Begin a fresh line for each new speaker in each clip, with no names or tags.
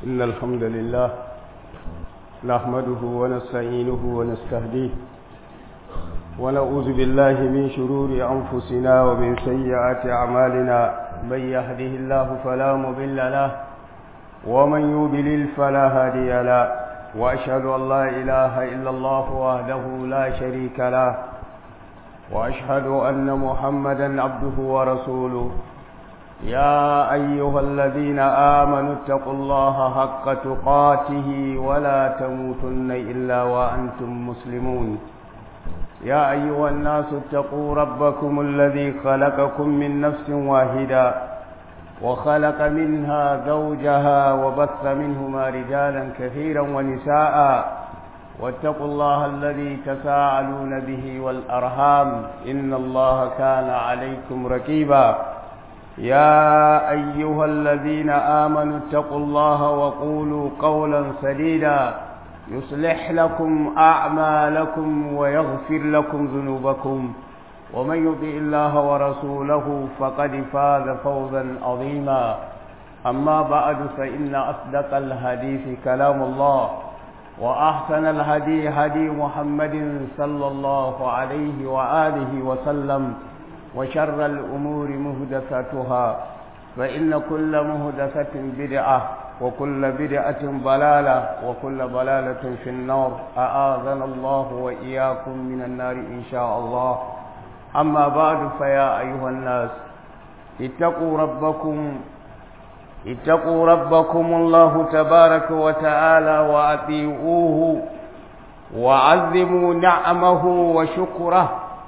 إن الحمد لله نحمده ونستعينه ونستهديه ونعوذ بالله من شرور أنفسنا ومن سيئات أعمالنا من يهده الله فلا مضل له ومن يضلل فلا هادي له وأشهد أن لا إله إلا الله وحده لا شريك له وأشهد أن محمدا عبده ورسوله يا أيها الذين آمنوا اتقوا الله حق تقاته ولا تموتن إلا وأنتم مسلمون يا أيها الناس اتقوا ربكم الذي خلقكم من نفس واحدة وخلق منها زوجها وبث منهما رجالا كثيرا ونساء واتقوا الله الذي تساءلون به والأرham إن الله كان عليكم ركيبا يا أيها الذين آمنوا اتقوا الله وقولوا قولا سديدا يصلح لكم أعمالكم ويغفر لكم ذنوبكم ومن يطع الله ورسوله فقد فاز فوزا عظيما أما بعد فإن أصدق الحديث كلام الله وأحسن الهدي هدي محمد صلى الله عليه وآله وسلم وشر الأمور مهدثتها فإن كل مهدثة بدعة وكل بدعة ضلالة وكل ضلالة في النار أآذنا الله وإياكم من النار إن شاء الله أما بعد فيا أيها الناس اتقوا ربكم اتقوا ربكم الله تبارك وتعالى وأطيعوه وعظموا نعمه وشكره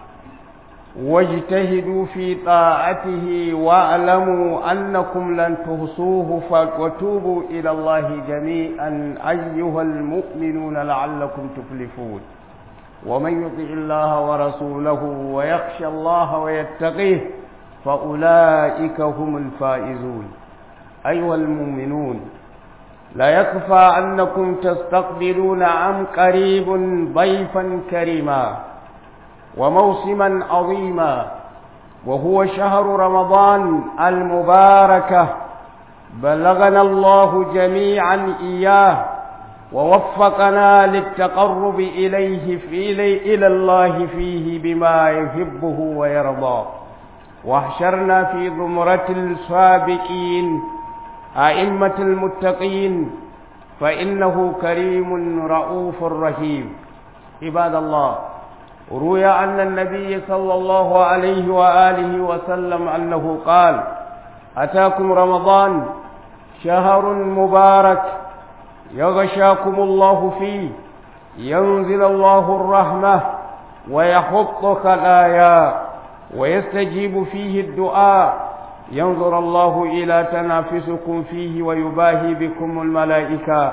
واجتهدوا في طاعته واعلموا أنكم لن تحصوه وتوبوا إلى الله جميعا أيها المؤمنون لعلكم تفلحون ومن يطع الله ورسوله ويخشى الله ويتقيه فأولئك هم الفائزون أيها المؤمنون لا يكفى أنكم تستقبلون عن قريب ضيفا كريما وموسما عظيما وهو شهر رمضان المباركة بلغنا الله جميعا إياه ووفقنا للتقرب إليه في إلى الله فيه بما يحبه ويرضى واحشرنا في زمرة السابقين أئمة المتقين فإنه كريم رؤوف رحيم عباد الله روي أن النبي صلى الله عليه وآله وسلم أنه قال أتاكم رمضان شهر مبارك يغشاكم الله فيه ينزل الله الرحمة ويحط خلايا ويستجيب فيه الدعاء ينظر الله إلى تنافسكم فيه ويباهي بكم الملائكة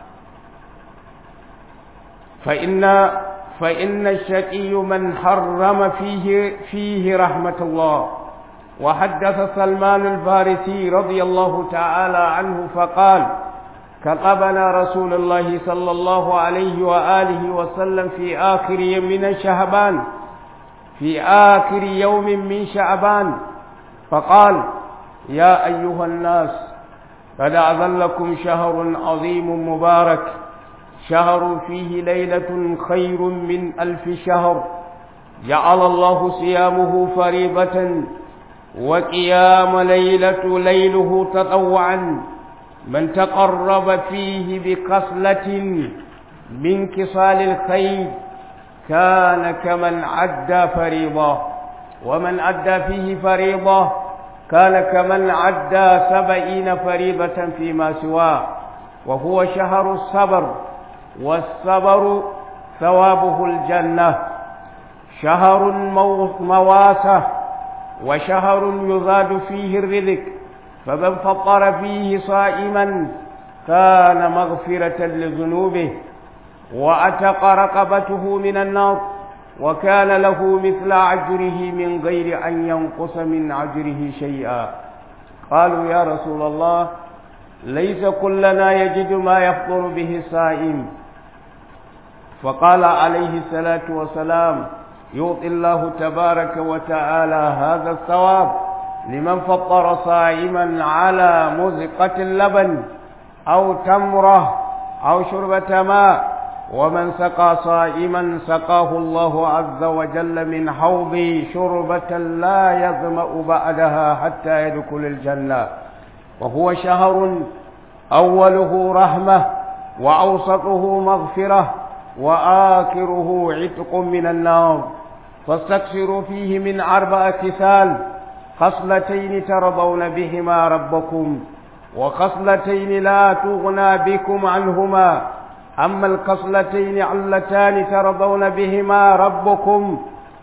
فإن فإن الشقي من حرم فيه فيه رحمة الله وحدث سلمان الفارسي رضي الله تعالى عنه فقال كتبنا رسول الله صلى الله عليه وآله وسلم في آخر يوم من شعبان في آخر يوم من شعبان فقال يا أيها الناس قد أذلكم شهر عظيم مبارك شهر فيه ليلة خير من ألف شهر جعل الله صيامه فريضة وقيام ليلة ليله تطوعا من تقرب فيه بقصلة من كصال الخير كان كمن عدى فريضة ومن عدى فيه فريضة كان كمن عدى سبعين فريضة فيما سواه وهو شهر الصبر والصبر ثوابه الجنة شهر مواسة وشهر يزاد فيه الرزق فمن فطر فيه صائما كان مغفرة لذنوبه وأتق رقبته من النار وكان له مثل عجره من غير أن ينقص من عجره شيئا قالوا يا رسول الله ليس كلنا يجد ما يفطر به الصائم فقال عليه الصلاة والسلام يعطي الله تبارك وتعالى هذا الثواب لمن فطر صائما على مزقة اللبن أو تمرة أو شربة ماء ومن سقى صائما سقاه الله عز وجل من حوضي شربة لا يظمأ بعدها حتى يدخل الجنة وهو شهر أوله رحمة وأوسطه مغفرة وآخره عتق من النار فاستكثروا فيه من أربعة ثال خصلتين ترضون بهما ربكم وخصلتين لا تغنى بكم عنهما أما الخصلتين اللتان ترضون بهما ربكم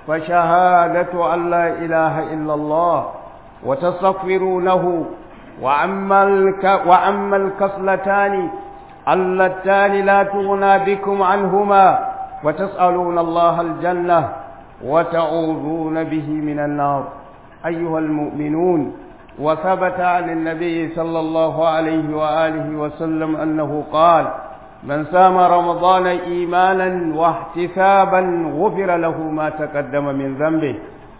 فشهادة أن لا إله إلا الله وتستغفرونه وأما الك وأما الكصلتان اللتان لا تغنى بكم عنهما وتسألون الله الجنة وتعوذون به من النار أيها المؤمنون وثبت عن النبي صلى الله عليه وآله وسلم أنه قال من سام رمضان إيمانا واحتسابا غفر له ما تقدم من ذنبه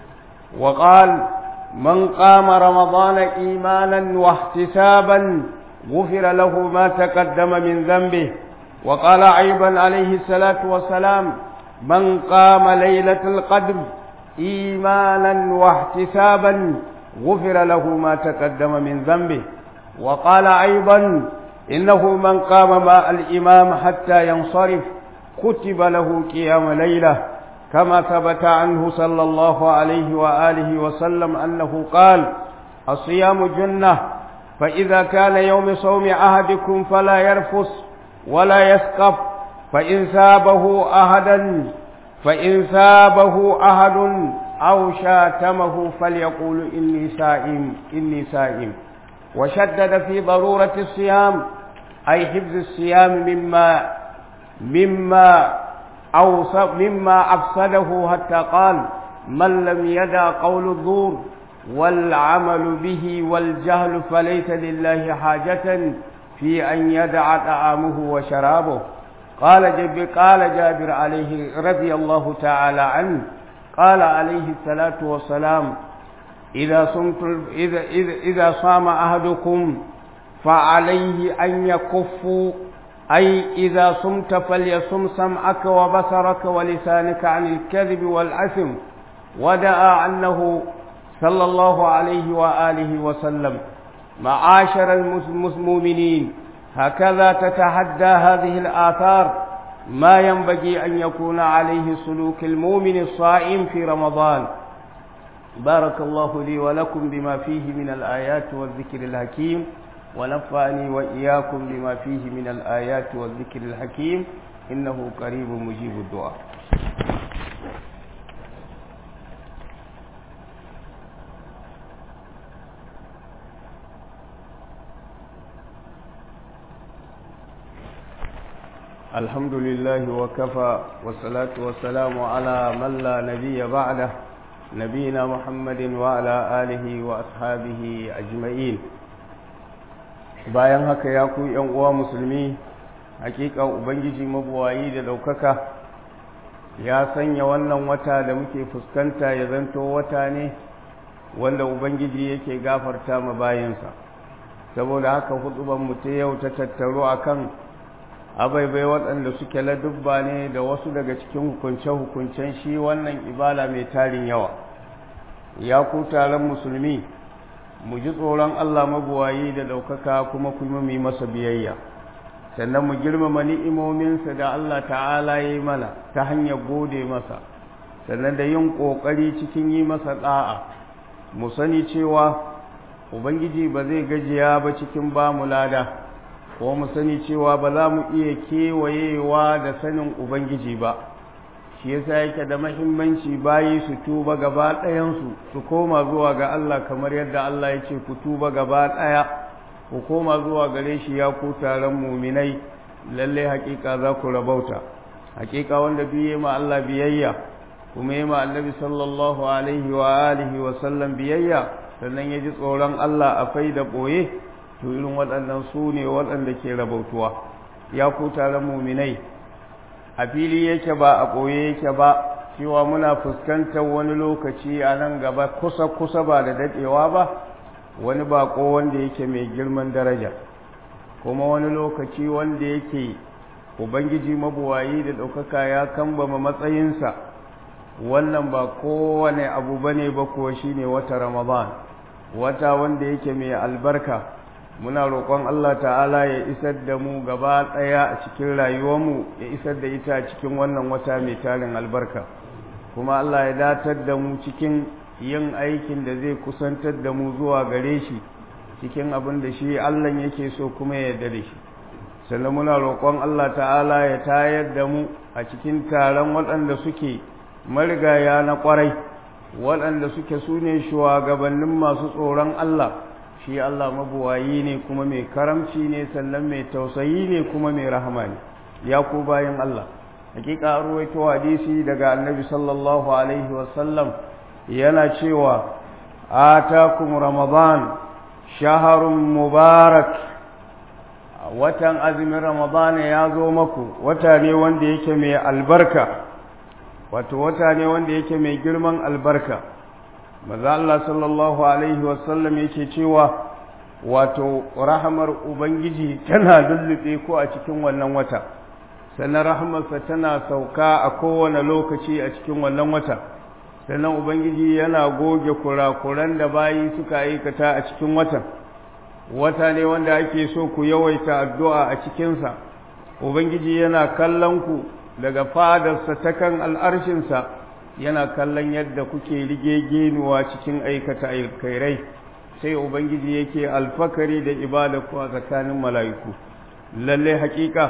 وقال من قام رمضان إيمانا واحتسابا غفر له ما تقدم من ذنبه وقال أيضا عليه الصلاة والسلام من قام ليلة القدر إيمانا واحتسابا غفر له ما تقدم من ذنبه وقال أيضا إنه من قام مع الإمام حتى ينصرف كتب له قيام ليلة كما ثبت عنه صلى الله عليه وآله وسلم أنه قال الصيام جنة فإذا كان يوم صوم أحدكم فلا يرفس ولا يسقف فإن سابه أحدا فإن سابه أحد أو شاتمه فليقول إني سائم إني سائم وشدد في ضرورة الصيام أي حفظ الصيام مما مما أوص مما أفسده حتى قال من لم يدع قول الزور والعمل به والجهل فليس لله حاجة في أن يدع طعامه وشرابه قال جب قال جابر عليه رضي الله تعالى عنه قال عليه الصلاة والسلام إذا صمت إذا إذا, إذا صام أحدكم فعليه أن يكف أي إذا صمت فليصم سمعك وبصرك ولسانك عن الكذب والأثم ودعا أنه صلى الله عليه وآله وسلم معاشر المؤمنين هكذا تتحدى هذه الآثار ما ينبغي أن يكون عليه سلوك المؤمن الصائم في رمضان بارك الله لي ولكم بما فيه من الآيات والذكر الحكيم ونفعني وإياكم بما فيه من الآيات والذكر الحكيم إنه قريب مجيب الدعاء الحمد لله وكفى والصلاة والسلام على من لا نبي بعده نبينا محمد وعلى آله وأصحابه أجمعين bayan haka ya ku ‘yan uwa musulmi hakika ubangiji mabuwayi da ɗaukaka ya sanya wannan wata da muke fuskanta ya zanto wata ne wanda ubangiji yake gafarta ma bayansa saboda haka hudubanmu ta yau ta tattaro akan abaibai waɗanda suke ladubba ne da wasu daga cikin hukunce-hukuncen shi wannan ibala mai tarin yawa ya ku taron musulmi mu ji tsoron Allah mabuwayi da ɗaukaka kuma kuma mu yi masa biyayya sannan mu girmama ni'imominsa da Allah ta'ala ya yi mana ta hanyar gode masa sannan da yin ƙoƙari cikin yi masa ɗa'a mu sani cewa ubangiji ba zai gajiya ba cikin ba mu lada ko mu sani cewa ba za mu iya kewayewa da sanin ubangiji ba shi yasa yake da mahimmanci bayi su tuba gaba ɗayansu su koma zuwa ga Allah kamar yadda Allah ya ce ku tuba gaba ɗaya ku koma zuwa gare shi ya ku taron muminai lalle hakika za ku rabauta hakika wanda biye ma Allah biyayya kuma yi ma annabi sallallahu alaihi wa alihi wa sallam biyayya sannan ya ji tsoron Allah a fai da ɓoye to irin waɗannan su ne waɗanda ke rabautuwa ya ku taron muminai a fili yake ba a ɓoye yake ba cewa muna fuskantar wani lokaci a nan gaba kusa-kusa ba da daɗewa ba wani baƙo wanda yake mai girman daraja kuma wani lokaci wanda yake ubangiji mabuwayi da ɗaukaka ya kambama matsayinsa wannan ba kowane abu bane ba kuwa shine wata ramadan wata wanda yake mai albarka muna roƙon Allah ta'ala ya isar da mu gaba ɗaya a cikin rayuwarmu ya isar da ita a cikin wannan wata mai tarin albarka kuma Allah ya datar da mu cikin yin aikin da zai kusantar da mu zuwa gare shi cikin abin da shi Allah yake so kuma ya yarda da shi sannan muna roƙon Allah ta'ala ya tayar da mu a cikin taron waɗanda suke marigaya na ƙwarai waɗanda suke su ne shugabannin masu tsoron Allah shi Allah mabuwayi ne kuma mai karamci ne sannan mai tausayi ne kuma mai rahama ne ya ku bayan Allah hakika an ruwaito hadisi daga annabi sallallahu alaihi wasallam yana cewa atakum ramadan shaharun mubarak watan azumin ramadan ya zo maku wata ne wanda yake mai albarka wato wata ne wanda yake mai girman albarka maza Allah sallallahu alaihi wasallam yake cewa wato rahamar ubangiji tana lullube ko a cikin wannan wata sannan rahamarsa tana sauka a kowane lokaci a cikin wannan wata sannan ubangiji yana goge kurakuran da bayi suka aikata a cikin watan wata ne wanda ake so ku yawaita addu'a a cikinsa ubangiji yana kallon ku daga fadarsa ta kan al'arshinsa yana kallon yadda kuke rige genuwa cikin aikata alkhairai sai ubangiji yake alfakari da ibada ku a tsakanin mala'iku lalle hakika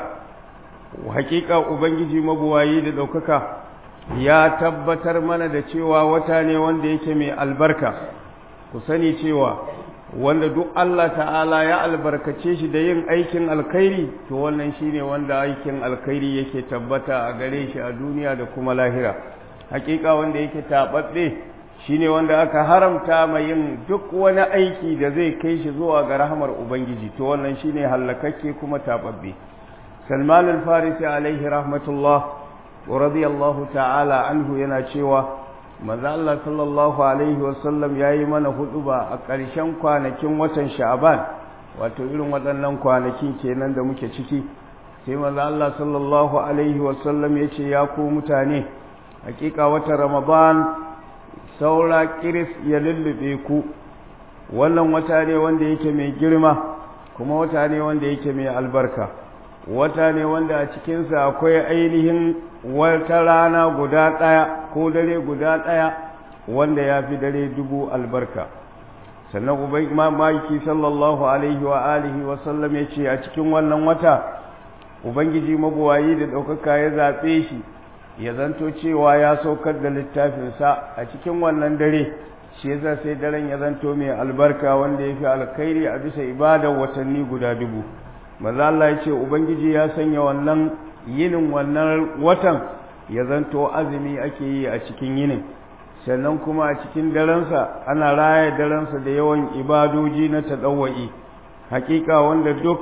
hakika ubangiji mabuwayi da ɗaukaka ya tabbatar mana da cewa wata ne wanda yake mai albarka ku sani cewa wanda duk Allah ta'ala ya albarkace shi da yin aikin alkhairi to wannan shine wanda aikin alkhairi yake tabbata a gare shi a duniya da kuma lahira hakika wanda yake tababbe shine wanda aka haramta mai yin duk wani aiki da zai kai shi zuwa ga rahamar ubangiji to wannan shine hallakakke kuma tababbe Salman al-Farisi alaihi rahmatullah wa radiyallahu ta'ala anhu yana cewa manzo Allah sallallahu alaihi wasallam yayi mana huduba a ƙarshen kwanakin watan Sha'ban wato irin waɗannan kwanakin kenan da muke ciki sai manzo Allah sallallahu alaihi wasallam yace ya ku mutane hakika watan Ramadan saura kiris ya lullube ku wannan wata ne wanda yake mai girma kuma wata ne wanda yake mai albarka wata ne wanda a cikinsa akwai ainihin wata rana guda ɗaya ko dare guda ɗaya wanda ya fi dare dubu albarka sannan ubai mamaki sallallahu alaihi wa alihi wa sallam ya ce a cikin wannan wata ubangiji mabuwayi da ɗaukaka ya zaɓe shi ya zanto cewa ya saukar da littafinsa a cikin wannan dare shi yasa sai daren ya zanto mai albarka wanda ya fi alkhairi a bisa ibadar watanni guda dubu maza Allah ya ce ubangiji ya sanya wannan yinin wannan watan ya zanto azumi ake yi a cikin yinin sannan kuma a cikin darensa ana raya darensa da yawan ibadoji na taɗawa'i hakika wanda duk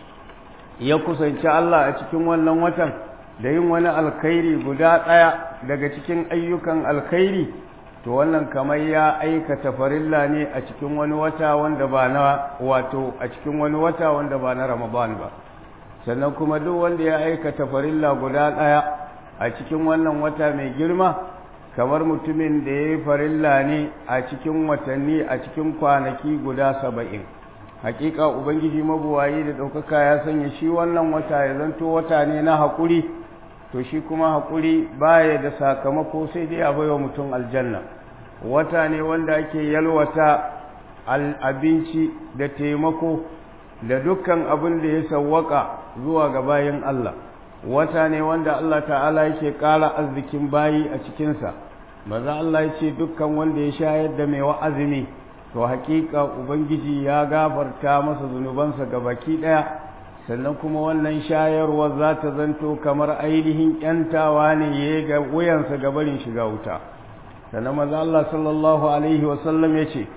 ya kusanci Allah a cikin wannan watan da yin wani alkhairi guda ɗaya daga cikin ayyukan alkhairi to wannan kamar ya aikata farilla ne a cikin wani wata wanda ba na wato a cikin wani wata wanda ba na Ramadan ba sannan kuma duk wanda ya aikata farilla guda ɗaya a cikin wannan wata mai girma kamar mutumin da ya yi farilla ne a cikin watanni a cikin kwanaki guda saba'in hakika ubangiji mabuwayi da ɗaukaka ya sanya shi wannan wata ya zanto wata ne na haƙuri to shi kuma haƙuri baya da sakamako sai dai a baiwa mutum aljanna wata ne wanda ake yalwata abinci da taimako da dukkan abin da ya sawwaka zuwa ga bayan Allah wata ne wanda Allah ta'ala yake ƙara arzikin bayi a cikinsa maza Allah ya ce dukkan wanda ya shayar da mai wa'azumi to haƙiƙa ubangiji ya gafarta masa zunubansa ga baki ɗaya sannan kuma wannan shayarwa za ta zanto kamar ainihin ‘yantawa ne ya ga wuyansa ga barin shiga wuta sannan maza Allah sallallahu alaihi wasallam ya ce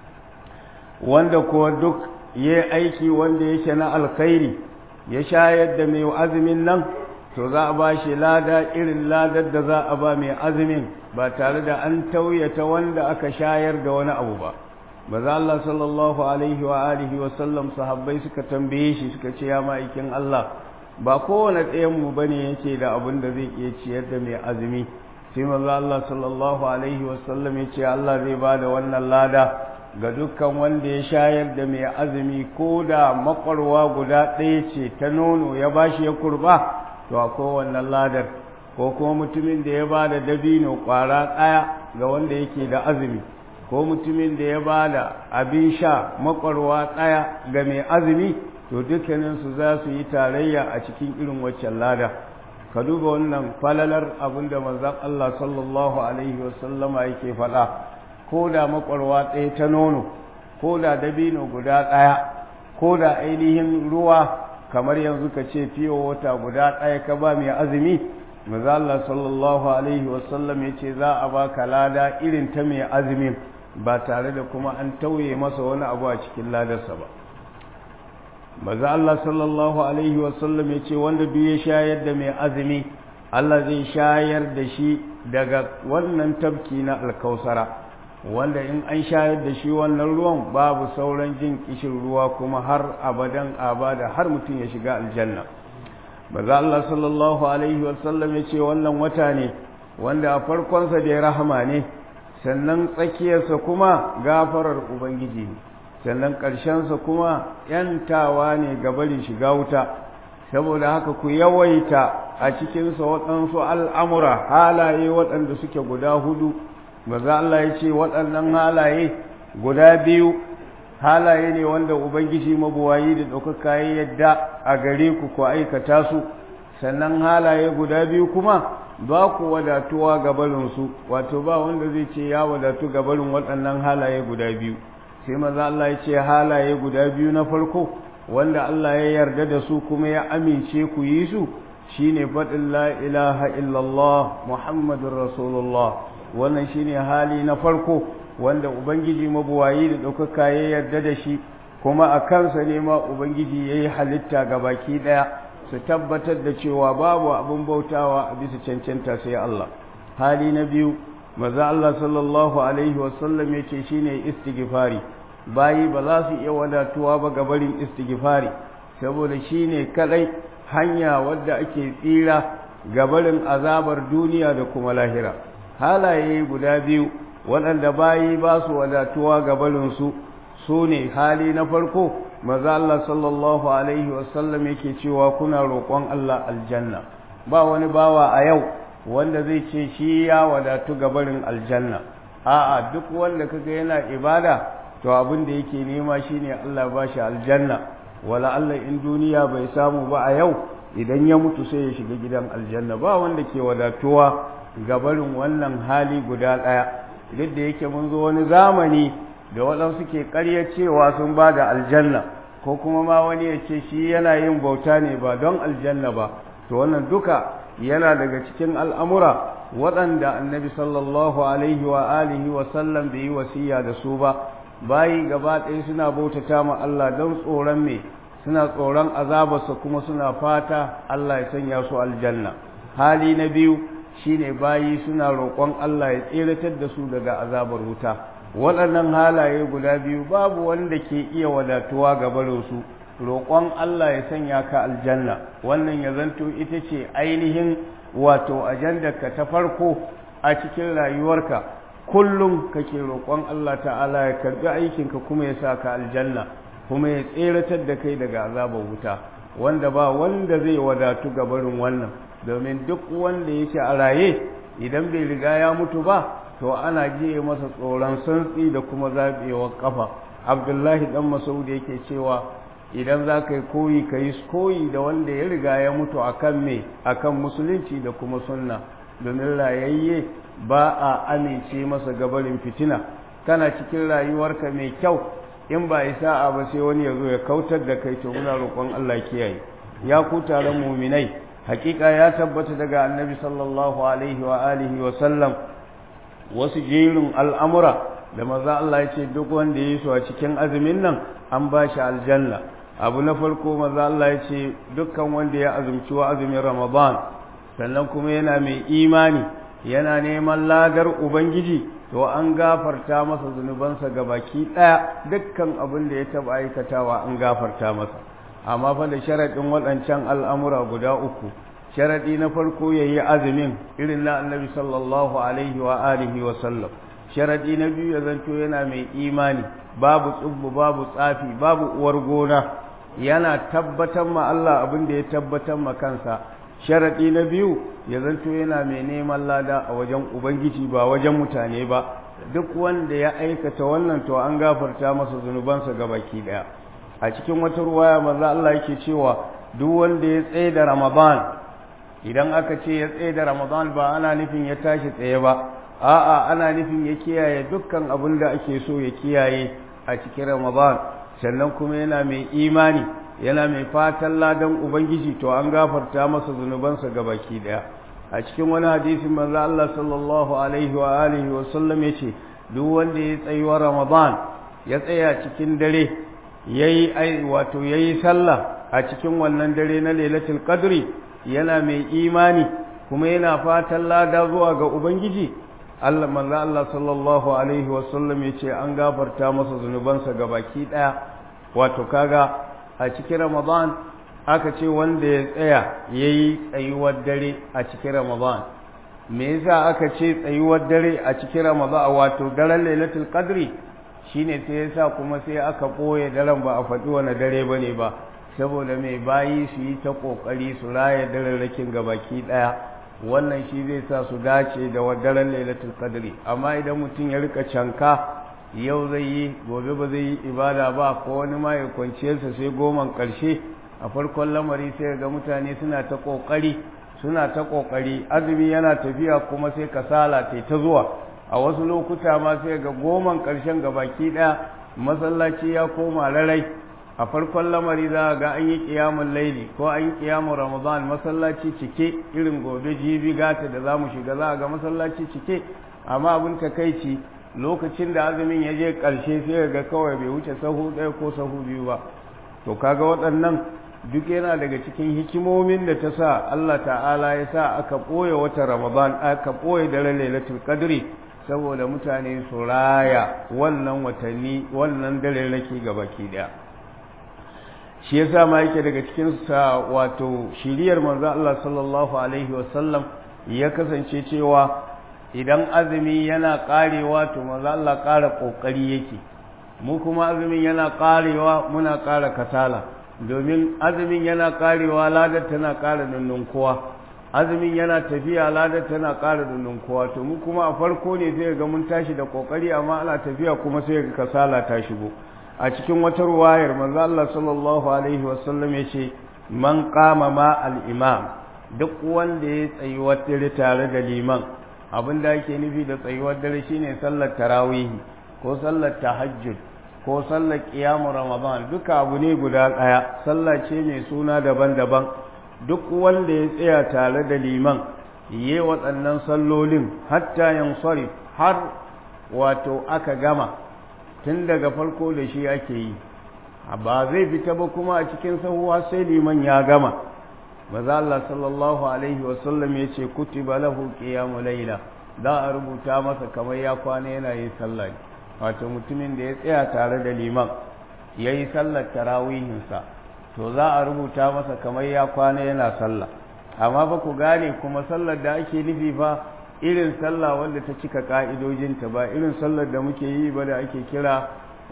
wanda kuwa duk ya aiki wanda yake na alkhairi ya shayar da mai azumin nan to za a ba shi lada irin ladar da za a ba mai azumin ba tare da an tauyata wanda aka shayar da wani abu ba maza Allah sallallahu alaihi wa alihi wa sallam sahabbai suka tambaye shi suka ce ya ma'aikin Allah ba kowane ɗayan mu bane yake da abin da zai iya ciyar da mai azumi sai maza Allah sallallahu alaihi wa sallam ya ce Allah zai ba da wannan lada ga dukkan wanda ya shayar da mai azumi ko da makwarwa guda ɗaya ce ta nono ya bashi ya kurba to akwai wannan ladar ko kuma mutumin da ya ba da dabino ƙwara ɗaya ga wanda yake da azumi ko mutumin da ya ba da abin sha makwarwa ɗaya ga mai azumi to dukkaninsu za su yi tarayya a cikin irin waccan lada ka duba wannan falalar abin da manzon Allah sallallahu alaihi wasallama yake faɗa ko da makwarwa ɗaya ta nono ko da dabino guda ɗaya ko da ainihin ruwa kamar yanzu ka ce fiye wata guda ɗaya ka ba mai azumi maza Allah sallallahu alaihi wasallam ya ce za a baka lada irin ta mai azumin ba tare da kuma an tauye masa wani abu a cikin ladarsa ba maza Allah sallallahu alaihi wasallam ya ce wanda duk ya shayar da mai azumi Allah zai shayar da shi daga wannan tabki na alkausara wanda in an shayar da shi wannan ruwan babu sauran jin kishin ruwa kuma har abadan abada har mutum ya shiga aljanna maza Allah sallallahu alaihi wasallam ya ce wannan wata ne wanda a farkonsa da ya rahama ne sannan tsakiyarsa kuma gafarar ubangiji ne sannan ƙarshensa kuma ‘yantawa ne ga barin shiga wuta saboda haka ku yawaita a cikinsa waɗansu al'amura halaye waɗanda suke guda hudu maza Allah ya ce waɗannan halaye guda biyu halaye ne wanda ubangiji mabuwayi da ɗaukaka ya yadda a gare ku ku aikata su sannan halaye guda biyu kuma ba ku wadatuwa ga barinsu wato ba wanda zai ce ya wadatu ga barin waɗannan halaye guda biyu sai maza Allah ya ce halaye guda biyu na farko wanda Allah ya yarda da su kuma ya amince ku yi su shine faɗin la ilaha illallah muhammadun rasulullah wannan shine hali na farko wanda ubangiji mabuwayi da ɗaukaka ya yarda da shi kuma a kansa ne ma ubangiji ya yi halitta ga baki ɗaya su tabbatar da cewa babu abin bautawa a bisa cancanta sai Allah hali na biyu maza Allah sallallahu alaihi wasallam ya ce shine istighfari bayi ba za su iya wadatuwa ba ga barin istighfari saboda shine kadai hanya wadda ake tsira ga barin azabar duniya da kuma lahira halaye guda biyu waɗanda bayi ba su wadatuwa ga barinsu su ne hali na farko maza Allah sallallahu alaihi wasallam yake cewa kuna roƙon Allah aljanna ba wani bawa a yau wanda zai ce shi ya wadatu ga barin aljanna a'a duk wanda kaga yana ibada to abin da yake nema shine Allah ba shi aljanna wala Allah in duniya bai samu ba a yau idan ya mutu sai ya shiga gidan aljanna ba wanda ke wadatuwa ga barin wannan hali guda ɗaya duk da yake mun zo wani zamani da waɗansu ke ƙarya cewa sun ba da aljanna ko kuma ma wani ya ce shi yana yin bauta ne ba don aljanna ba to wannan duka yana daga cikin al'amura waɗanda annabi sallallahu alaihi wa alihi wa sallam bai yi wasiya da su ba bayi gaba ɗaya suna bautata ma Allah don tsoron me suna tsoron azabarsa kuma suna fata Allah ya sanya su aljanna hali na biyu shine bayi suna roƙon Allah ya tseratar da su daga azabar wuta waɗannan halaye guda biyu babu wanda ke iya wadatuwa ga barinsu roƙon Allah ya sanya ka aljanna wannan ya zanto ita ce ainihin wato ajandarka ta farko a cikin rayuwarka kullum kake roƙon Allah ta'ala ya karɓi aikinka kuma ya sa ka aljanna kuma ya tseratar da kai daga azabar wuta wanda ba wanda zai wadatu ga barin wannan domin duk wanda yake a raye idan bai riga ya mutu ba to ana jiye masa tsoron santsi da kuma zaɓewar ƙafa abdullahi dan masaud yake cewa idan za ka yi koyi ka yi koyi da wanda ya riga ya mutu akan me akan musulunci da kuma sunna domin rayayye ba a amince masa gabarin fitina kana cikin rayuwarka mai kyau in ba isa a ba sai wani ya zo ya kautar da kai to muna roƙon Allah kiyaye ya ku taron muminai hakika ya tabbata daga annabi sallallahu alaihi wa alihi wa sallam wasu jerin al'amura da maza Allah ya ce duk wanda ya yi su a cikin azumin nan an ba shi aljanna abu na farko maza Allah ya ce dukkan wanda ya azumci wa azumin ramadan sannan kuma yana mai imani yana neman ladar ubangiji to an gafarta masa zunubansa ga baki ɗaya dukkan abin da ya taɓa aikatawa an gafarta masa amma fa da sharaɗin waɗancan al'amura guda uku sharaɗi na farko ya yi azumin irin na annabi sallallahu alaihi wa alihi wa sallam sharaɗi na biyu ya zanto yana mai imani babu tsubbu babu tsafi babu uwar gona yana tabbatar ma Allah abin da ya tabbatar ma kansa sharaɗi na biyu ya zanto yana mai neman lada a wajen ubangiji ba wajen mutane ba duk wanda ya aikata wannan to an gafarta masa zunubansa ga baki ɗaya a cikin wata ruwaya manzo Allah yake cewa duk wanda ya tsaye da Ramadan idan aka ce ya tsaye da Ramadan ba ana nufin ya tashi tsaye ba a'a ana nufin ya kiyaye dukkan abin da ake so ya kiyaye a cikin Ramadan sannan kuma yana mai imani yana mai fatan ladan ubangiji to an gafarta masa zunubansa gabaki daya a cikin wani hadisin manzo Allah sallallahu alaihi wa alihi wa sallam yace duk wanda ya tsayi wa Ramadan ya tsaya cikin dare yayi ai wato yayi sallah a cikin wannan dare na Lailatul Qadri yana mai imani kuma yana fatan lada zuwa ga ubangiji Allah manzo Allah sallallahu alaihi wa sallam yace an gafarta masa zunubansa gabaki daya wato kaga a cikin Ramadan aka ce wanda ya tsaya ya yi tsayuwar dare a cikin Ramadan me yasa aka ce tsayuwar dare a cikin Ramadan wato daren Lailatul Qadri shine sai yasa kuma sai aka ɓoye daren ba a faɗi wani dare bane ba saboda mai bayi su yi ta ƙoƙari su raya dararrakin gabaki ɗaya wannan shi zai sa su dace da daren Lailatul Qadri amma idan mutum ya rika canka yau zai yi gobe ba zai yi ibada ba ko wani ma ya kwanciyarsa sai goman ƙarshe a farkon lamari sai ga mutane suna ta ƙoƙari suna ta ƙoƙari azumi yana tafiya kuma sai kasala ta ta zuwa a wasu lokuta ma sai ga goman ƙarshen baki ɗaya masallaci ya koma rarai a farkon lamari za ga an yi ƙiyamun laili ko an yi ƙiyamun ramadan masallaci cike irin gobe jibi gata da za mu shiga za a ga masallaci cike amma abin takaici lokacin da azumin ya je ƙarshe sai ga kawai bai wuce sahu ɗaya ko sahu biyu ba to kaga waɗannan duk yana daga cikin hikimomin da ta sa Allah ta'ala ya sa aka ɓoye wata ramadan aka ɓoye daren lailatul qadri saboda mutane su raya wannan watanni wannan dare rake baki ɗaya shi yasa ma yake daga cikin sa wato shiriyar manzo Allah sallallahu alaihi wasallam ya kasance cewa idan azumi yana karewa to manzo Allah ƙara kokari yake mu kuma azumin yana karewa muna ƙara kasala domin azumin yana karewa ladar tana ƙara nunnunkuwa azumin yana tafiya ladar tana ƙara nunnunkuwa to mu kuma a farko ne sai ga mun tashi da kokari amma ana tafiya kuma sai ga kasala ta shigo a cikin wata ruwayar manzo Allah sallallahu alaihi wasallam yace man qama ma al-imam duk wanda ya tsayi wata tare da liman abin da ake nufi da tsayuwar dare shine sallar tarawihi ko sallar tahajjud ko sallar qiyamu ramadan duka abu ne guda ɗaya sallah ce mai suna daban-daban duk wanda ya tsaya tare da liman yi waɗannan sallolin hatta yansarif har wato aka gama tun daga farko da shi ake yi ba zai fita ba kuma a cikin sahuwa sai liman ya gama maza Allah sallallahu alaihi wasallam ya ce kutiba lahu qiyamu laila za a rubuta masa kamar ya kwana yana yin sallah wato mutumin da ya tsaya tare da liman ya yi sallar tarawihinsa to za a rubuta masa kamar ya kwana yana sallah amma ba ku gane kuma sallar da ake nufi fa irin sallah wanda ta cika ka'idojinta ba irin sallar da muke yi ba da ake kira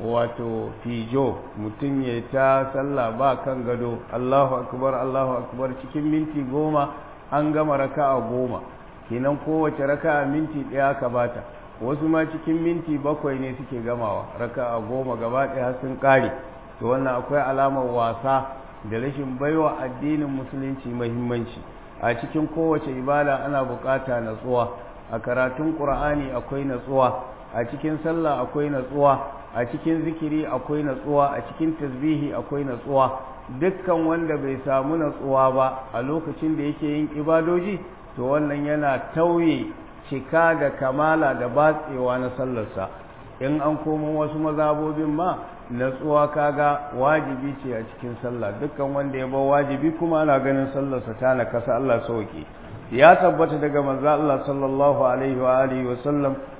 wato fijo mutum ya ta sallah ba kan gado Allahu akbar Allahu akbar cikin minti goma an gama raka'a goma kenan kowace raka'a minti ɗaya ka bata wasu ma cikin minti bakwai ne suke gamawa raka'a goma gaba ɗaya sun ƙare to wannan akwai alamar wasa da rashin baiwa addinin musulunci muhimmanci a cikin kowace ibada ana bukata natsuwa a karatun qur'ani akwai natsuwa a cikin sallah akwai natsuwa a cikin zikiri akwai natsuwa a cikin tasbihi akwai natsuwa dukkan wanda bai samu natsuwa ba a lokacin da yake yin ibadoji to wannan yana tauye cika da kamala da batsewa na sallarsa in an komo wasu mazabobin ma natsuwa kaga wajibi ce a cikin sallah dukkan wanda ya bar wajibi kuma ana ganin sallarsa ta na kasa Allah sauke ya tabbata daga manzo Allah sallallahu alaihi wa alihi wa sallam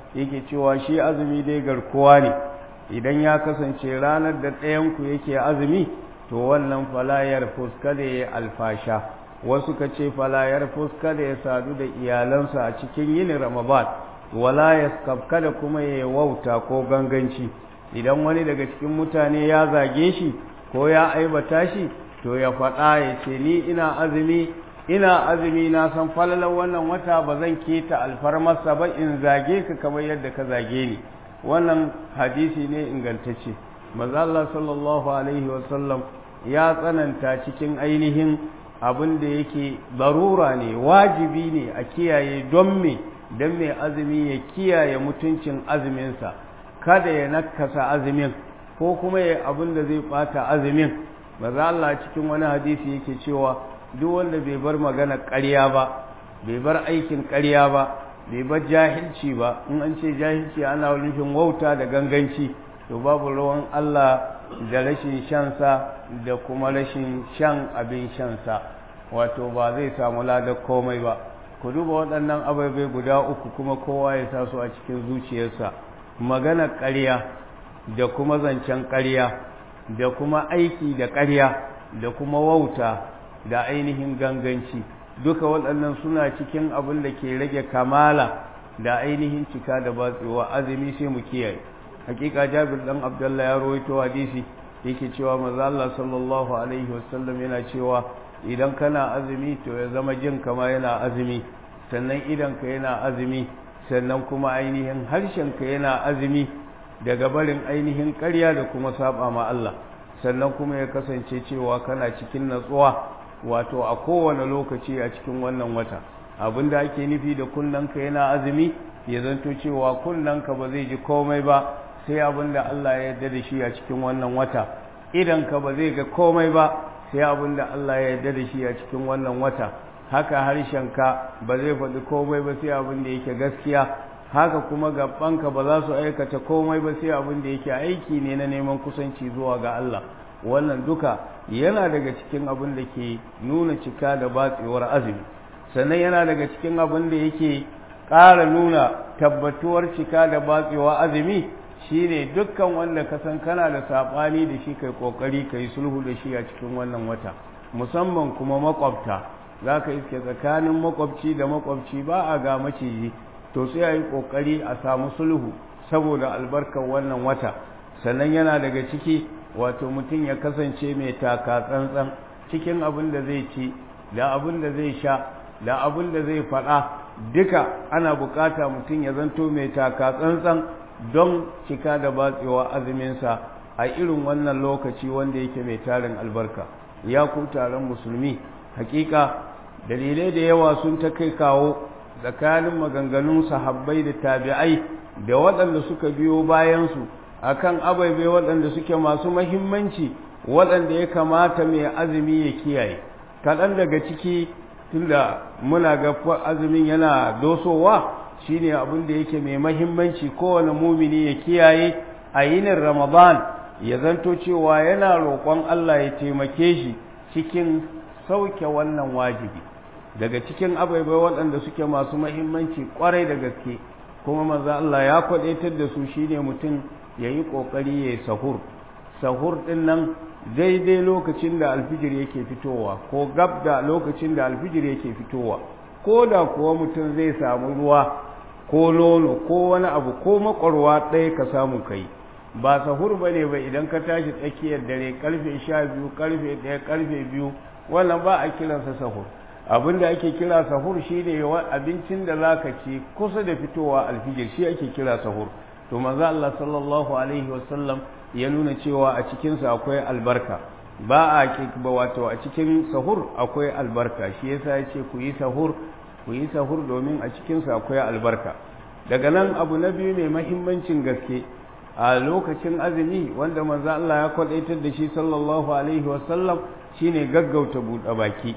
yake cewa shi azumi dai garkuwa ne idan ya kasance ranar da ɗayanku yake azumi to wannan falayar fuskada ya alfasha wasu ka ce falayar fuskada ya sadu da iyalansa a cikin yin ramadan wala ya kada kuma ya wauta ko ganganci idan wani daga cikin mutane ya zage shi ko ya aibata shi to ya faɗa ya ce ni ina azumi ina azumi na san falalar wannan wata ba zan keta alfarmarsa ba in zage ka kamar yadda ka zage ni wannan hadisi ne ingantacce maza Allah sallallahu alaihi wasallam ya tsananta cikin ainihin abin da yake barura ne wajibi ne a kiyaye don me don mai azumi ya kiyaye mutuncin azuminsa kada ya nakasa azumin ko kuma ya abin da zai bata azumin maza Allah cikin wani hadisi yake cewa duk wanda bai bar magana ƙarya ba bai bar aikin ƙarya ba bai bar jahilci ba in an ce jahilci ana nufin wauta da ganganci to babu ruwan Allah da rashin shansa da kuma rashin shan abin shansa wato ba zai samu ladar komai ba ku duba waɗannan ababai guda uku kuma kowa ya sa su a cikin zuciyarsa magana ƙarya da kuma zancen ƙarya da kuma aiki da ƙarya da kuma wauta da ainihin ganganci duka waɗannan suna cikin abin da ke rage kamala da ainihin cika da batsewa azumi sai mu kiyaye hakika jabir dan abdullah ya rawaito hadisi yake cewa manzo Allah sallallahu alaihi wasallam yana cewa idan kana azumi to ya zama jin kama yana azumi sannan idan ka yana azumi sannan kuma ainihin harshen ka yana azumi daga barin ainihin ƙarya da kuma saba ma Allah sannan kuma ya kasance cewa kana cikin natsuwa wato a kowane lokaci a cikin wannan wata abinda ake nufi da kunnanka yana azumi ya zanto cewa kunnanka ba zai ji komai ba sai abinda Allah ya yarda da shi a cikin wannan wata idanka ba zai ga komai ba sai abinda Allah ya yarda da shi a cikin wannan wata haka harshenka ba zai faɗi komai ba sai abinda yake gaskiya haka kuma gabanka ba za su aikata komai ba sai abinda yake aiki ne na neman kusanci zuwa ga Allah wannan duka yana daga cikin abin da ke nuna cika da batsewar azumi sannan yana daga cikin abin da yake ƙara nuna tabbatuwar cika da batsewar azumi shine dukkan wanda ka san kana da saɓani da shi kai ƙoƙari ka yi sulhu da shi a cikin wannan wata musamman kuma makwabta za ka iske tsakanin makwabci da makwabci ba a ga maciji to sai a yi ƙoƙari a samu sulhu saboda albarkar wannan wata sannan yana daga ciki wato mutum ya kasance mai taka tsantsan cikin abin da zai ci da abin da zai sha da abin da zai faɗa duka ana bukata mutum ya zanto mai taka tsantsan don cika da batsewa azuminsa a irin wannan lokaci wanda yake mai tarin albarka ya ku taron musulmi hakika dalilai da yawa sun ta kai kawo tsakanin maganganun sahabbai da tabi'ai da waɗanda suka biyo bayansu akan ababe waɗanda suke masu mahimmanci waɗanda ya kamata mai azumi ya kiyaye kaɗan daga ciki tunda muna ga azumin yana dosowa shine abin da yake mai mahimmanci kowane mumini ya kiyaye a yinin ramadan ya zanto cewa yana roƙon Allah ya taimake shi cikin sauke wannan wajibi daga cikin ababe waɗanda suke masu mahimmanci ƙwarai da gaske kuma manzo Allah ya kwaɗaitar da su shine mutum ya yi ƙoƙari ya yi sahur sahur ɗin nan daidai lokacin da alfijir yake fitowa ko gab da lokacin da alfijir yake fitowa ko da kuwa mutum zai samu ruwa ko nono ko wani abu ko makwarwa ɗaya ka samu kai ba sahur ba ne ba idan ka tashi tsakiyar dare karfe sha biyu karfe ɗaya karfe biyu wannan ba a kiransa sahur abin da ake kira sahur shi ne abincin da za ka ci kusa da fitowa alfijir shi ake kira sahur to manzo Allah sallallahu alaihi wasallam ya nuna cewa a cikinsa akwai albarka ba a ba wato a cikin sahur akwai albarka shi yasa ya ce ku yi sahur ku yi sahur domin a cikinsa akwai albarka daga nan abu na biyu mai mahimmancin gaske a lokacin azumi wanda manzo Allah ya kwadaitar da shi sallallahu alaihi wasallam shine gaggauta buɗe baki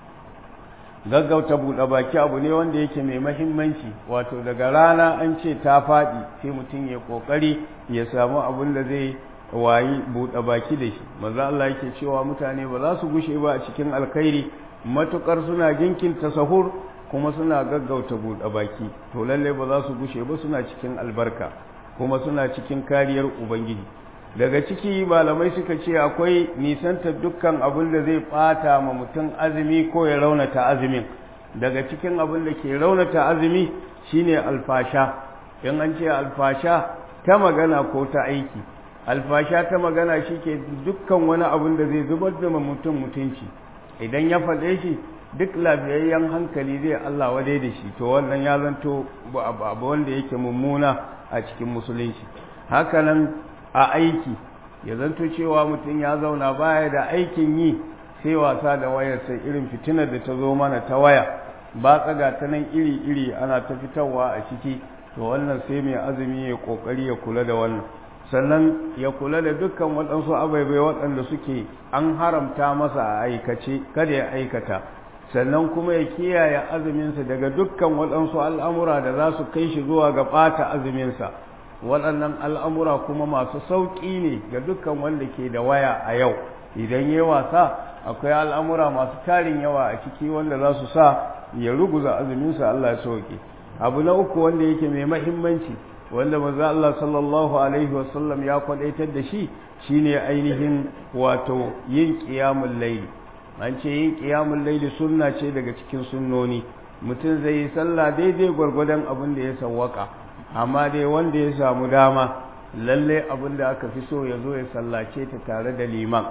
gaggauta buɗe baki abu ne wanda yake mai mahimmanci wato daga rana an ce ta faɗi sai mutum ya ƙoƙari ya samu abin da zai wayi buɗe baki da shi maza Allah yake cewa mutane ba za su gushe ba a cikin alkhairi matukar suna jinkinta sahur kuma suna gaggauta buɗe baki to lalle ba za su gushe ba suna cikin albarka kuma suna cikin kariyar ubangiji daga ciki malamai suka ce akwai nisanta dukkan abin da zai ɓata ma mutum azumi ko ya raunata azumin daga cikin abin da ke raunata azumi shine alfasha in an ce alfasha ta magana ko ta aiki alfasha ta magana shi ke dukkan wani abin da zai zubar da mutum mutunci idan ya faɗe shi duk lafiyayyen hankali zai Allah wadai da shi to wannan ya zanto abu wanda yake mummuna a cikin musulunci hakanan a aiki ya zanto cewa mutum ya zauna baya da aikin yi sai wasa da wayar sai irin fitinar da ta zo mana ta waya ba tsaga ta nan iri-iri ana ta fitarwa a ciki to wannan sai mai azumi ya kokari ya kula da wannan sannan ya kula da dukkan waɗansu abaibai waɗanda suke an haramta masa a aikace kada ya aikata sannan kuma ya kiyaye azuminsa daga dukkan waɗansu al'amura da za su kai shi zuwa ga ɓata azuminsa waɗannan al'amura kuma masu sauƙi ne ga dukkan wanda ke da waya a yau idan ya wasa akwai al'amura masu tarin yawa a ciki wanda za su sa ya ruguza azuminsa Allah ya sauke abu na uku wanda yake mai mahimmanci wanda maza Allah sallallahu alaihi wasallam ya kwadaitar da shi shine ainihin wato yin qiyamul layli an ce yin qiyamul layli sunna ce daga cikin sunnoni mutum zai yi sallah daidai gwargwadon abin da ya sawwaka amma dai wanda ya samu dama lalle abin da aka fi so ya zo ya sallace ta tare da liman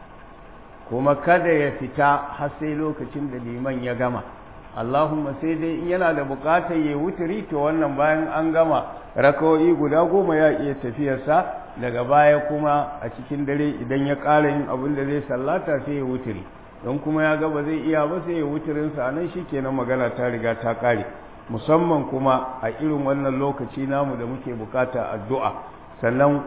kuma kada ya fita har sai lokacin da liman ya gama Allahumma sai dai in yana da bukatar ya wuturi to wannan bayan an gama rakawoyi guda goma ya iya tafiyarsa daga baya kuma a cikin dare idan ya ƙara yin abin da zai sallata sai ya wuturi don kuma ya gaba zai iya ba sai ya wuturinsa a nan shi kenan magana ta riga ta ƙare musamman kuma a irin wannan lokaci namu da muke bukata addu'a sannan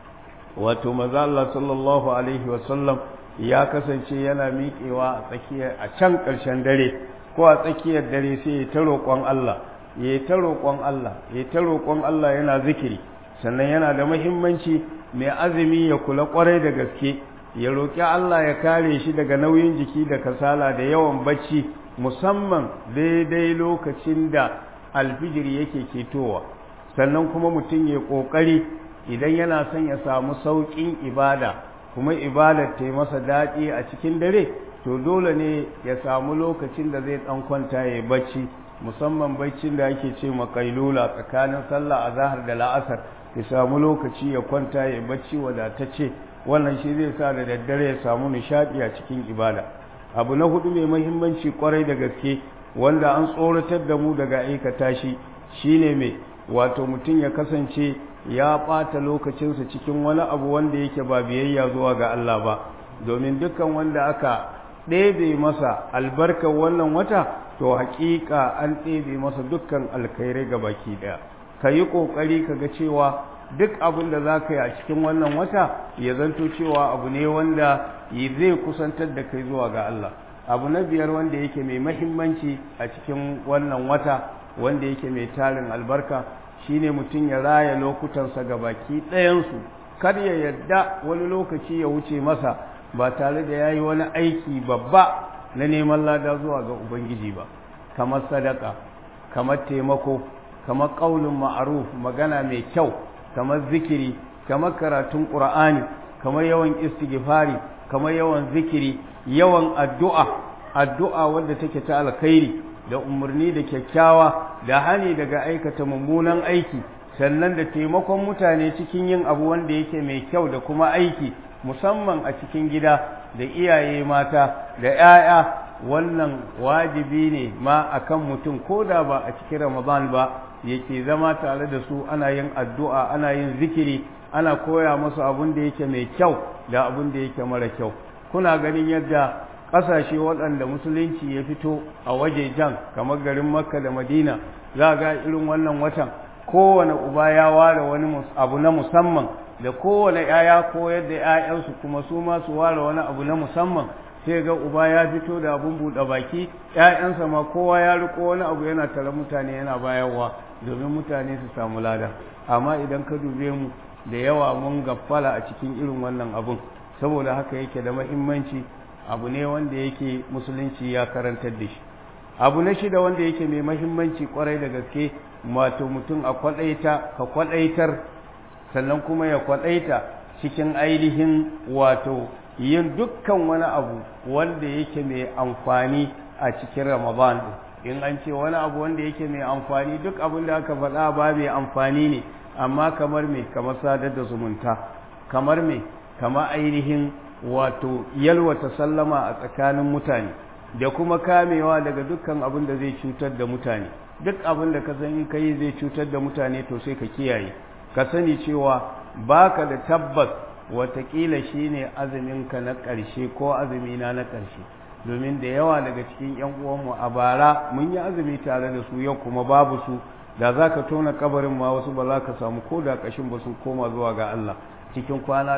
wato maza Allah sallallahu alaihi wasallam ya kasance yana miƙewa a tsakiyar a can ƙarshen dare ko a tsakiyar dare sai ya ta roƙon Allah ya ta roƙon Allah ya ta roƙon Allah yana zikiri sannan yana da muhimmanci mai azumi ya kula ƙwarai da gaske ya roƙi Allah ya kare shi daga nauyin jiki da kasala da yawan bacci musamman daidai lokacin da alfijiri yake ketowa sannan kuma mutum ya ƙoƙari idan yana son ya samu sauƙin ibada kuma ibadar ta yi masa daɗi a cikin dare to dole ne ya samu lokacin da zai ɗan kwanta ya bacci musamman baccin da ake ce makailula tsakanin sallah a zahar da la'asar ya samu lokaci ya kwanta ya bacci wadatacce wannan shi zai sa da daddare ya samu nishaɗi a cikin ibada abu na hudu mai mahimmanci kwarai da gaske wanda an tsoratar da mu daga aikata shi shine mai wato mutum ya kasance ya ɓata lokacinsa cikin wani abu wanda yake ba biyayya zuwa ga Allah ba domin dukkan wanda aka ɗebe masa albarkar wannan wata to haƙiƙa an ɗebe masa dukkan alkhairai ga baki ɗaya ka yi ƙoƙari ka ga cewa duk abin da za ka yi a cikin wannan wata ya zanto cewa abu ne wanda zai kusantar da kai zuwa ga Allah abu na biyar wanda yake mai mahimmanci a cikin wannan wata wanda yake mai tarin albarka shine mutum ya raya lokutansa ga baki ɗayansu kar ya yadda wani lokaci ya wuce masa ba tare da ya yi wani aiki babba na neman lada zuwa ga ubangiji ba kamar sadaka kamar taimako kamar ƙaunin ma'aruf magana mai kyau kamar zikiri kamar karatun ƙur'ani kamar yawan istighfari kamar yawan zikiri yawan addu'a addu'a wadda take ta alkhairi da umarni da kyakkyawa da hani daga aikata mummunan aiki sannan da taimakon mutane cikin yin abu wanda yake mai kyau da kuma aiki musamman a cikin gida da iyaye mata da 'ya'ya wannan wajibi ne ma akan mutum ko da ba a cikin ramadan ba yake zama tare da su ana yin addu'a ana yin zikiri ana koya musu abin da yake mai kyau da abin da yake mara kyau kuna ganin yadda ƙasashe waɗanda musulunci ya fito a waje jan kamar garin makka da madina za ga irin wannan watan kowane uba ya ware wani abu na musamman da kowane ‘ya'ya ko yadda ‘ya'yansu kuma su ma su ware wani abu na musamman sai ga uba ya fito da abun buɗe baki ‘ya'yansa ma kowa ya riko wani abu yana tare mutane yana bayarwa domin mutane su samu lada amma idan ka dube mu da yawa mun gaffala a cikin irin wannan abun saboda haka yake da mahimmanci abu ne wanda yake musulunci ya karantar da shi abu na shida wanda yake mai mahimmanci kwarai da gaske wato mutum a kwaɗaita ka kwaɗaitar sannan kuma ya kwaɗaita cikin ainihin wato yin dukkan wani abu wanda yake mai amfani a cikin ramadan in an ce wani abu wanda yake mai amfani duk abin da aka faɗa ba mai amfani ne amma kamar me kamar sadar da zumunta kamar me kamar ainihin wato yalwata sallama a tsakanin mutane da kuma kamewa daga dukkan abin da zai cutar da mutane duk abin da ka san in kai zai cutar da mutane to sai ka kiyaye ka sani cewa baka da tabbas watakila shine azuminka na ƙarshe ko azumina na ƙarshe domin da yawa daga cikin yan uwanmu a bara mun yi azumi tare da su yau kuma babu su da za ka tona kabarin ma wasu ba za ka samu ko da ƙashin ba sun koma zuwa ga Allah cikin kwana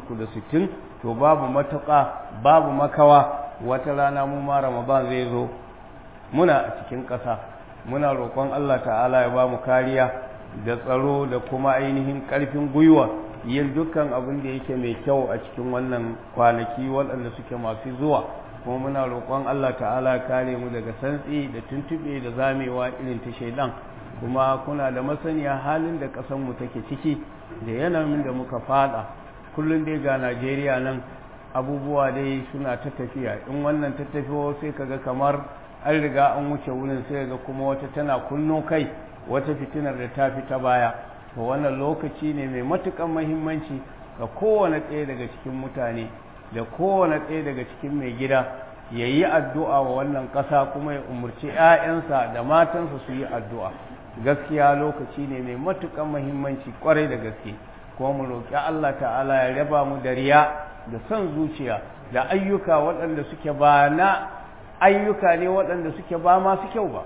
360 to babu matuƙa babu makawa wata rana mu ma Ramadan zai zo muna a cikin ƙasa muna roƙon Allah ta'ala ya ba mu kariya da tsaro da kuma ainihin ƙarfin gwiwa yin dukkan abin da yake mai kyau a cikin wannan kwanaki waɗanda suke masu zuwa kuma muna roƙon Allah ta'ala kare mu daga santsi da tuntuɓe da zamewa irin ta shaidan kuma kuna da masaniya halin da ƙasarmu take ciki da yanayin da muka fada kullum dai ga Najeriya nan abubuwa dai suna ta tafiya in wannan ta tafiyo sai kaga kamar an riga an wuce wurin sai ga kuma wata tana kunno kai wata fitinar da ta fi ta baya to wannan lokaci ne mai matukan mahimmanci ga kowane ɗaya daga cikin mutane da kowane ɗaya daga cikin mai gida ya yi addu'a wa wannan ƙasa kuma ya umarci ‘ya'yansa da matansa su yi addu'a gaskiya lokaci ne mai matukan mahimmanci kwarai da gaske kuma mu roƙi Allah ta'ala ya raba mu da riya da son zuciya da ayyuka waɗanda suke ba na ayyuka ne waɗanda suke ba masu kyau ba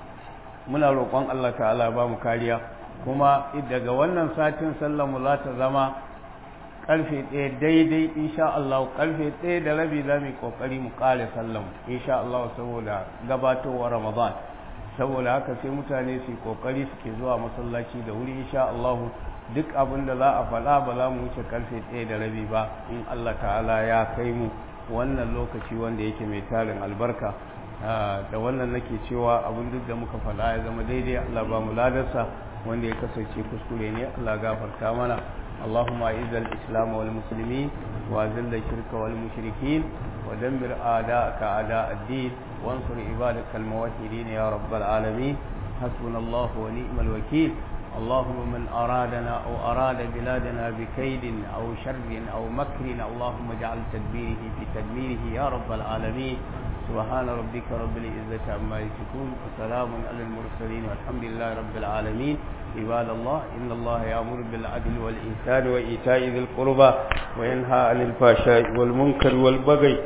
muna roƙon Allah ta'ala ba mu kariya kuma daga wannan satin mu za ta zama ƙarfe ɗaya daidai insha Allah ƙarfe ɗaya da rabi za mu yi ƙoƙari mu ƙare sallan insha Allah saboda gabatowar Ramadan saboda haka sai mutane su yi ƙoƙari suke zuwa masallaci da wuri insha Allah duk abin da za a faɗa ba za mu wuce ƙarfe ɗaya da rabi ba in Allah ta'ala ya kai mu wannan lokaci wanda yake mai tarin albarka da wannan nake cewa abin duk da muka faɗa ya zama daidai Allah ba mu ladarsa wanda ya kasance kuskure ne Allah gafarta mana اللهم أعز الإسلام والمسلمين وأذل الشرك والمشركين ودمر أعداءك أعداء الدين وانصر عبادك الموحدين يا رب العالمين حسبنا الله ونعم الوكيل اللهم من أرادنا أو أراد بلادنا بكيد أو شر أو مكر اللهم اجعل تدبيره في تدميره يا رب العالمين سبحان ربك رب العزة عما يصفون وسلام على المرسلين والحمد لله رب العالمين عباد الله إن الله يأمر بالعدل والإحسان وإيتاء ذي القربى وينهى عن الفحشاء والمنكر والبغي